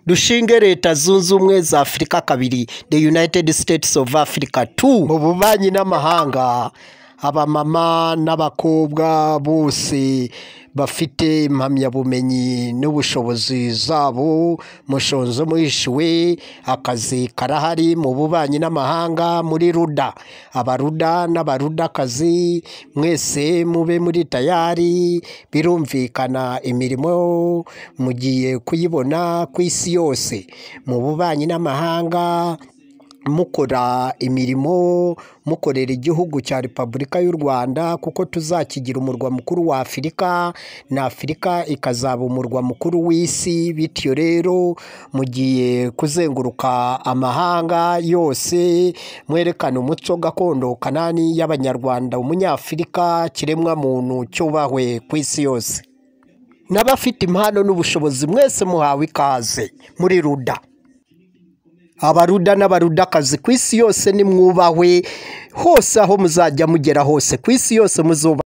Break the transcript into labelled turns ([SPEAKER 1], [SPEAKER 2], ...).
[SPEAKER 1] dushinge leta zunze ubumwe za afurika kabiri the united states of africa two mu bubanyi n'amahanga abamama n'abakobwa bose bafite impamyabumenyi n'ubushobozi zabo mushonzo muhishiwe akazi karahari mu bubanyi n'amahanga muri ruda abaruda n'abarudakazi mwese mube muri tayari birumvikana imirimo mugiye kuyibona ku isi yose mu bubanyi n'amahanga mukora imirimo mukorera igihugu cya repubulika y'u rwanda kuko tuzakigira umurwa mukuru wa afurika na afurika ikazaba umurwa mukuru w'isi bityo rero mugiye kuzenguruka amahanga yose mwerekana umuco gakondo kanani y'abanyarwanda umunyafurika kiremwa muntu cyubahwe ku isi yose n'abafite impano n'ubushobozi mwese muhawe ikaze muri ruda abaruda n'abarudakazi ku isi yose nimwubahwe hose aho muzajya mugera hose ku isi yose muzuba